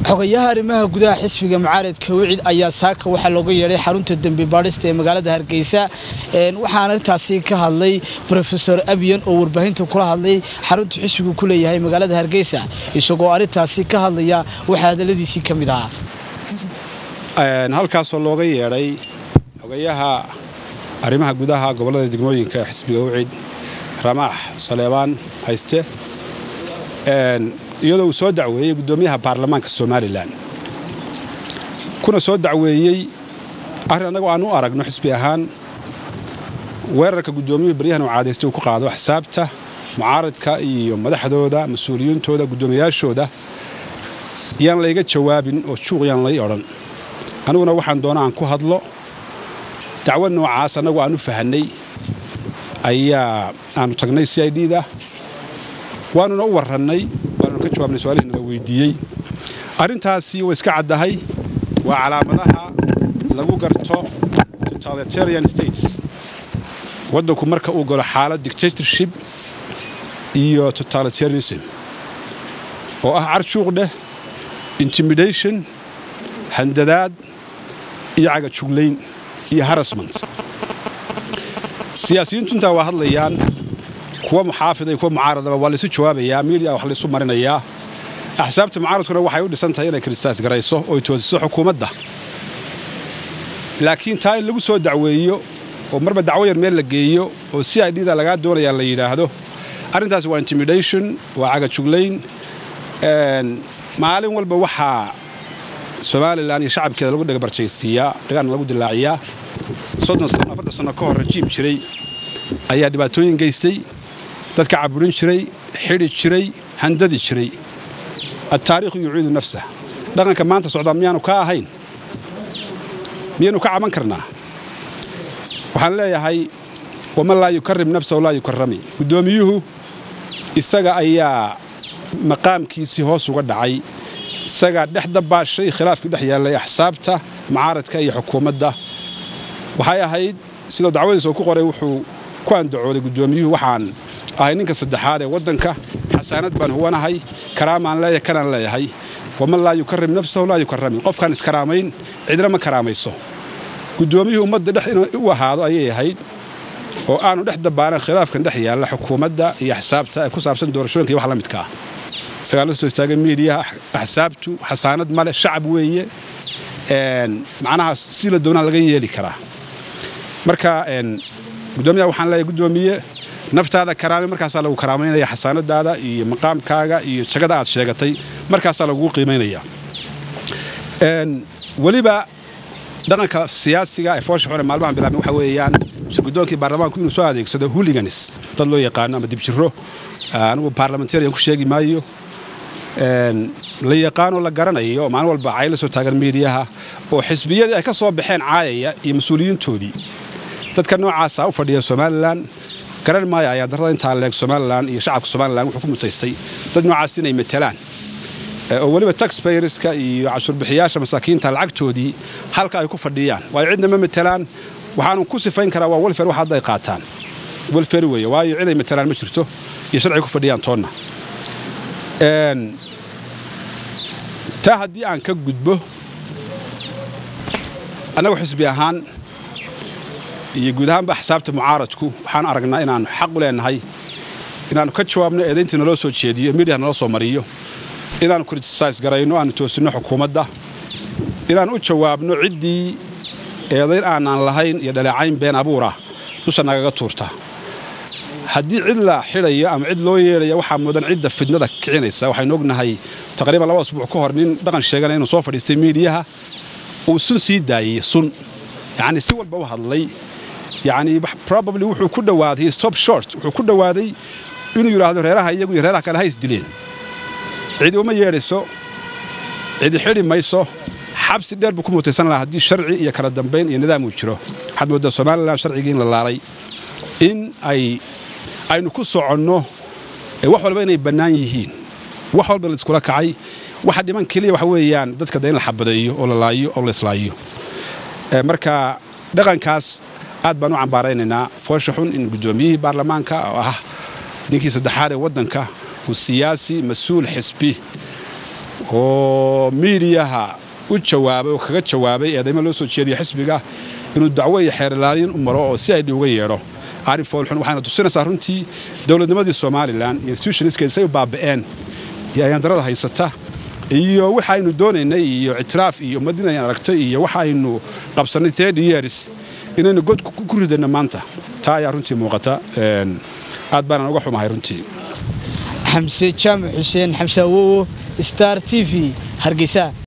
xogayaha arrimaha gudaha xisbiga mucaaradka wicid ayaa saaka waxaa looga yeedhay xarunta dembi baadhista ee magaalada hargeysa waxaana intaasi ka hadlay rofesor abiyan oo warbaahinta kula hadlay xarunta xisbigu ku leeyahay magaalada hargeysa isagoo arrintaasi ka hadlaya waxaa hadaladiisii ka mid ahaa halkaasoo looga yeedhay xogayaha arrimaha gudaha gobollada degmooyinka xisbiga wicid ramaax saleebaan hayste iyadoo uu soo dacweeyey guddoomiyaha baarlamaanka somalilan kuna soo dacweeyey arrin annagoo aan u aragno xisbi ahaan weerarka guddoomiyuhu baryahan uu caadaystay uu ku qaado axsaabta mucaaradka iyo madaxdooda mas-uuliyiintooda guddoomiyaashooda yaan layga jawaabin oo juuq yaan lay odhan aniguna waxaan doona aan ku hadlo dacwo noocaas annagu aan u fahannay ayaa aanu tagnay c i d da waanuna u warrannay waanuna ka jawaabnay su-aalihii nala weydiiyey arrintaasi way iska caddahay waa calaamadaha lagu garto totalitarian states waddanku marka uu galo xaalad dictatorship iyo totalitarianism oo ah carjuuq dheh intimidation handadaad iyo cagajuglayn iyo harassment siyaasiyiintu intaa waa hadlayaan kuwa muxaafida iyo kuwa mucaaradaba waa laysu jawaabayaa miidiya wax laysu marinayaa axsaabta mucaaradkuna waxay u dhisan tahay inay kristaas garayso oo toosiso xukuumadda laakiin taa in lagu soo dacweeyo oo marba dacwo yar meel la geeyo oo c i d da lagaa doonayaa la yidhaahdo arrintaasi waa intimidation waa cagajuglayn maalin walba waxaa somalilan iyo shacabkeeda lagu dhagabarjaystiiyaa dhagaana lagu dilaaciyaa soddon sano afartan sano ka hor rajiim jiray ayaa dhibaatooyin geystay dadka caburin jiray xidhi jiray handadi jiray altaariikhu yuciidu nafsah dhaqanka maanta socdaa miyaanu ka ahayn miyaanu ka caban karnaa waxaan leeyahay waman laa yukarim nafsahu laa yukarami guddoomiyuhu isaga ayaa maqaamkiisii hoos uga dhacay isagaa dhex dabaashay khilaafkii dhex yaallay axsaabta mucaaradka iyo xukuumadda waxay ahayd sidoo dacwadiisa uu ku qoray wuxuu ku andacooday guddoomiyuhu waxaan ahay ninka saddexaad ee waddanka xasaanad baan huwanahay karaamaan leeyahay kanaan leeyahay waman laa yukarim nafsahu laa yukarami qofkaan iskaraamayn cidna ma karaamayso guddoomiyuhu ummadda dhex inuu u ahaado ayay ahayd oo aanu dhex dabaanan khilaafkan dhex yaalla xukuumadda iyo axsaabta ee ku saabsan doorashooyinka iyo wax la midka ah isagaa la soo istaagay miidiyaha axsaabtu xasaanad male shacab weeye macnaha si la doonaa laga yeeli karaa marka guddoomiyaha waxaan leeyahay guddoomiye naftaada karaame markaasaa lagu karaamaynaya xasaanadaada iyo maqaamkaaga iyo jagada aad sheegatay markaasaa lagugu qiimaynaya weliba dhaqanka siyaasiga ee foosha xune maalmahan bilaabeen waxa weeyaan guddoonkii baarlamaanku inuu soo adeegsado huliganis dad loo yaqaano ama dibjiro anigu baarlamentarian ku sheegi maayo la yaqaanoo la garanayo oo maalin walba cay la soo taagan miidiyaha oo xisbiyadii ay ka soo baxeen caayaya iyo mas-uuliyiintoodii dadka noocaasa u fadhiya somalilan garan maayo ayaa darrada intaa leeg somalilan iyo shacabka somalilan wuxuu ku mutaystay dad noocaas inay matelaan oo weliba taxbayerska iyo cashuurbixiyaasha masaakiinta lacagtoodii halka ay ku fadhiyaan waayo cidna ma matelaan waxaanu ku sifayn karaa waa welfer wax hadda ay qaataan welfer weeye waayo cid ay matelaan ma jirto iyo sharciga ku fadhiyaan toonna taa haddii aan ka gudbo annagu xisbi ahaan iyo guud ahaanba axsaabta mucaaradku waxaan aragnaa inaannu xaq u leenahay inaannu ka jawaabno eedayntii naloo soo jeediyo miidiyaha naloo soo mariyo inaannu kritisais garayno aanu toosinno xukuumadda inaannu u jawaabno ciddii eedayn aanaan lahayn iyo dhaleecayn been abuura dusha nagaga tuurta haddii cid la xidhayo ama cid loo yeedhaya waxaa mudan cidda fidnada kicinaysa waxaynu ognahay taqriiban laba asbuuc ka hor nin dhaqan sheegana inuu soo fadhiistay miidiyaha uu sun sii daayey sun yacni si walba u hadlay yacni probably wuxuu ku dhowaaday stop short wuxuu ku dhowaaday inuu yidhaahdo reeraha iyagu iyo reeraha kale ha isdileen cidi uma yeedhayso cidi xidhi mayso xabsi dheer buu ku mutaysan lahaa haddii sharci iyo kala dambayn iyo nidaam uu jiro waxaad mooddaa somalilan sharcigii in la laalay in ay aynu ku soconno wax walba inay bannaan yihiin wax walba laiskula kacay waxa dhiman keliya waxa weeyaan dadka da in la xabadeeyo oo la laayo oo la islaayo marka dhaqankaas aad baan u cambaaraynaynaa foosha xun in guddoomiyihii baarlamaanka oo ah ninkii saddexaad ee waddanka uu siyaasi mas-uul xisbi oo miidiyaha u jawaabay oo kaga jawaabay eedaymo loo soo jeediya xisbiga inuu dacwo iyo xeerlaaliin u maro oo si aydhi uga yeedho arrin foolxun waxayna tusinaysaa runtii dowladnimadii somalilan iyo institutioniskeeda say u baaba'een iyo ayaandarada haysata iyo waxa aynu doonaynay iyo ictiraaf iyo ummadin ayaan aragtay iyo waxa aynu qabsannay thirty years inaynu god ku ridayno maanta taa ayaa runtii muuqata aad baanaan uga xumahay runtii xamse jaamac xuseen xamse awowo star t v hargeysa